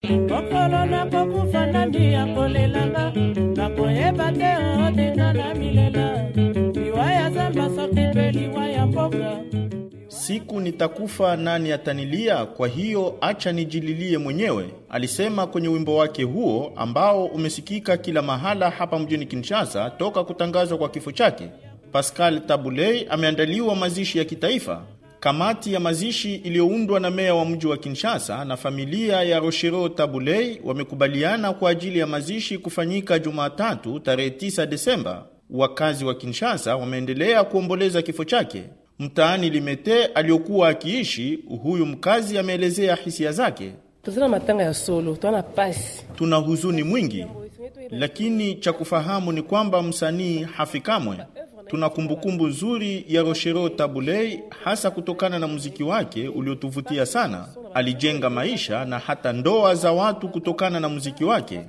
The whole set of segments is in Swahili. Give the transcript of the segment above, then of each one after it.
mokolo nakokufa nani ya kolelanga nakoyeba te otinga na milela liwa ya zamba soki mpe liwa ya mboka Siku nitakufa nani atanilia, kwa hiyo acha nijililie mwenyewe, alisema kwenye wimbo wake huo ambao umesikika kila mahala hapa mjini Kinshasa toka kutangazwa kwa kifo chake. Pascal Tabulei ameandaliwa mazishi ya kitaifa. Kamati ya mazishi iliyoundwa na meya wa mji wa Kinshasa na familia ya Rochero Tabulei wamekubaliana kwa ajili ya mazishi kufanyika Jumatatu tarehe 9 Desemba. Wakazi wa Kinshasa wameendelea kuomboleza kifo chake. Mtaani Limete aliyokuwa akiishi, huyu mkazi ameelezea hisia zake. tozala matanga ya solo twana pasi Tuna huzuni mwingi, lakini cha kufahamu ni kwamba msanii hafi kamwe. Tuna kumbukumbu nzuri ya Rochero Tabulei, hasa kutokana na muziki wake uliotuvutia sana. Alijenga maisha na hata ndoa za watu kutokana na muziki wake.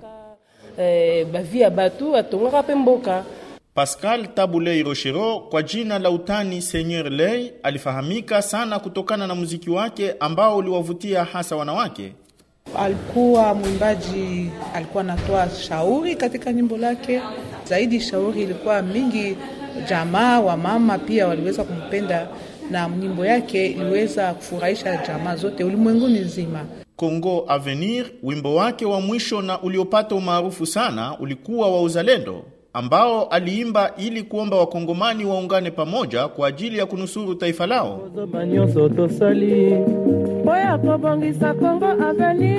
eh, bavi ya batu atongaka mpe mboka Pascal Tabulei Rochero kwa jina la utani Seigneur Lei alifahamika sana kutokana na muziki wake ambao uliwavutia hasa wanawake. Alikuwa mwimbaji, alikuwa anatoa shauri katika nyimbo lake. Zaidi shauri ilikuwa mingi, jamaa wa mama pia waliweza kumpenda na nyimbo yake iliweza kufurahisha jamaa zote ulimwenguni nzima. Congo Avenir, wimbo wake wa mwisho na uliopata umaarufu sana ulikuwa wa uzalendo ambao aliimba ili kuomba wakongomani waungane pamoja kwa ajili ya kunusuru taifa lao. kozoba nyonso tosali mpo ya kobongisa kongo aveni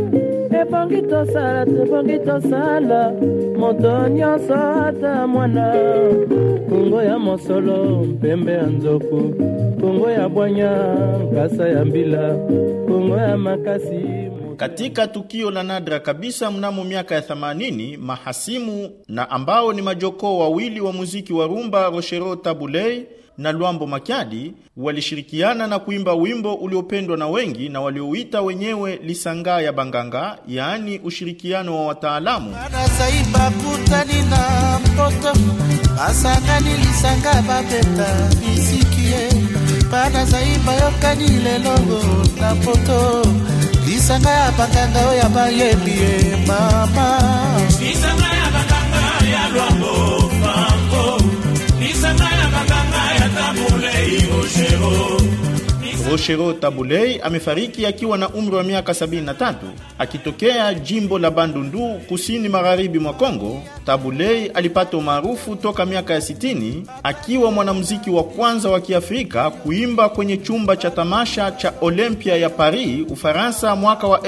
ebongi tosala tebongi tosala moto nyonso ata mwana kongo ya mosolo mpembe ya nzoku kongo ya bwanya nkasa ya mbila kongo ya makasi Katika tukio la nadra kabisa mnamo miaka ya 80, mahasimu na ambao ni majokoo wawili wa muziki wa rumba Rochero Tabulei na Lwambo Makiadi walishirikiana na kuimba wimbo uliopendwa na wengi na waliouita wenyewe Lisanga ya Banganga, yaani ushirikiano wa wataalamu. banazaiba kutani na mpoto basangani lisanga babeta bisikie banazaiba yokani lelongo na poto lisanga ya bakanga oyo bayembi ye mama lisanga ya bakanga ya lwambo fango lisanga ya bakanga ya tabulei oshero Rochero Tabulei amefariki akiwa na umri wa miaka 73 akitokea jimbo la Bandundu kusini magharibi mwa Kongo. Tabulei alipata umaarufu toka miaka ya 60 akiwa mwanamuziki wa kwanza wa Kiafrika kuimba kwenye chumba cha tamasha cha Olympia ya Paris, Ufaransa mwaka wa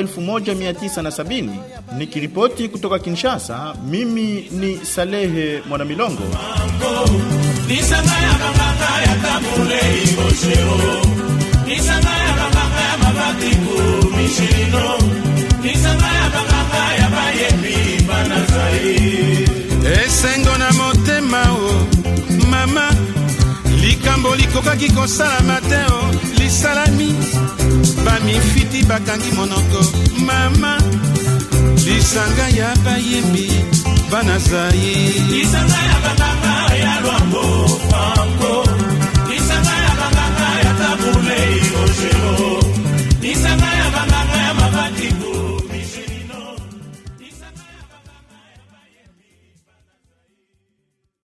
1970. Nikiripoti kutoka Kinshasa, mimi ni Salehe Mwanamilongo. lisanga ya bakanga ya tabulei oshero lisanga ya bakanga ya mabatiku mishilino lisanga ya bakanga ya bayembi banazai esengo na motema o mama likambo likokaki kosalama te o lisalami bamifiti bakangi monoko mama lisanga ya bayembi bana zai lisanga ya bakanga ya lwambo fango